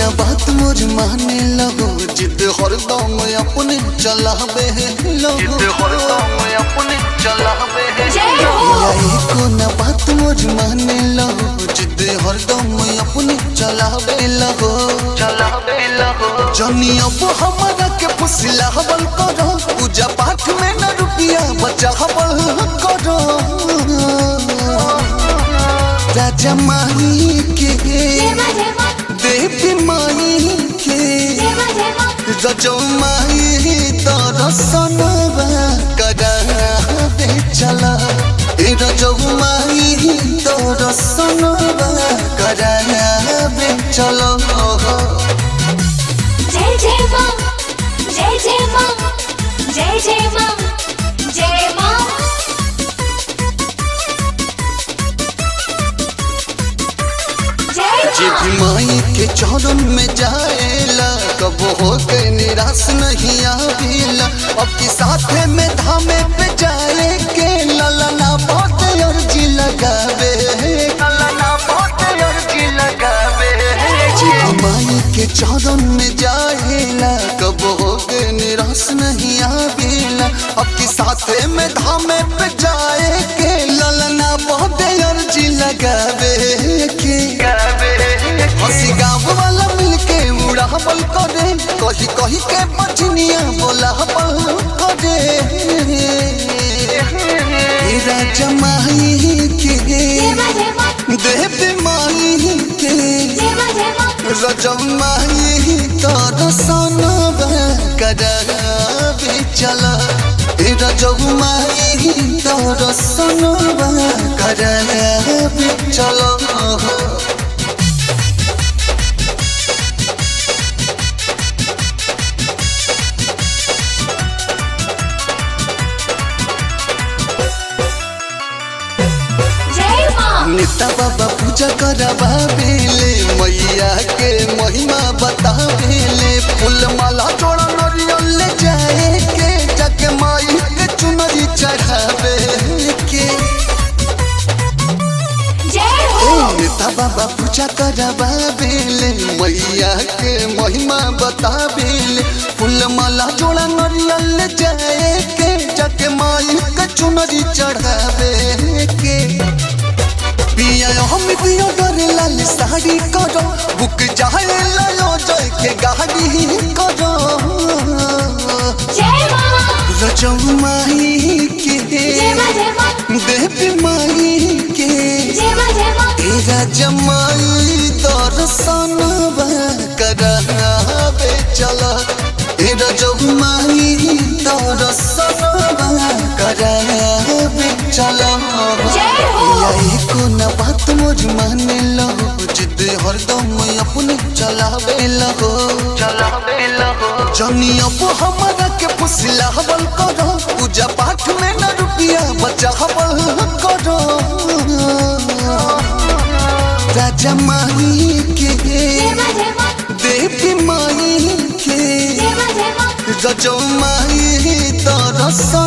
न बात मोर माने लगो जिद हरदम अपने चलावे लगो जिद हरदम अपने चलावे जय हो एको न बात मोर माने लगो जिद हरदम अपने चलावे लगो चलावे लगो जनी अब हमारा के फुसला हवल करो पूजा पाठ में न रुपिया बचा हवल करो राजा माही के जेमा जेमा देवी माही के जेमा जेमा रजौ माही दर्शनवा कराबे चला ए रजौ माही दर्शनवा कराबे चला जय जय मां जय जय मां जय जय मां जय मां जय जे मां भी माई के चरण में जाएला कब हो के निराश नहीं आवेला अब की साथे में धामे पे जाए के ललना बहुत अर्जी लगावे ललना बहुत अर्जी लगावे जे भी माई के चरण में जाएला कब हो के निराश नहीं आवेला अब की साथे में धामे पे जाए के ललना बहुत अर्जी लगावे के गावे हंसी गाँव वाला मिलके उड़ावल करे कही कही के बचनिया बोलावल करे हे राजा माही के जेमा जेमा देवी माही के जेमा जेमा राजा माही तर सनबा कराबे चला हे राजा माही तर सनबा कराबे चला जय मां नेता बाबा पूजा करावेले मैया के महिमा बतावेले फूल माला जोड़ा नरियल ले जाए के जग माई के चुनरी चढ़ावे के जय हो नेता बाबा पूजा करावेले मैया के महिमा बतावेले फूल माला जोड़ा नरियल ले जाए के जग माई के चुनरी चढ़ावे के पिया हम पिया डरे लाल साड़ी करो बुक चाहे लायो जय के गाड़ी करो जय मां रजौ माही के जेमा जेमा देवी माही के जेमा जेमा तेरा जमाई दर्शन करावे चला तेरा जमाई दर्शन करावे चला जय हो। या एको न बात मोर माने लगो जिद हरदम अपने चलावे लगो चलावे लगो जनी अब हमारा के फुसला हवल करो पूजा पाठ में न रुपिया बचा हवल करो राजा माही के जेमा जेमा देवी माही के जेमा जेमा रजौ माही दर्शन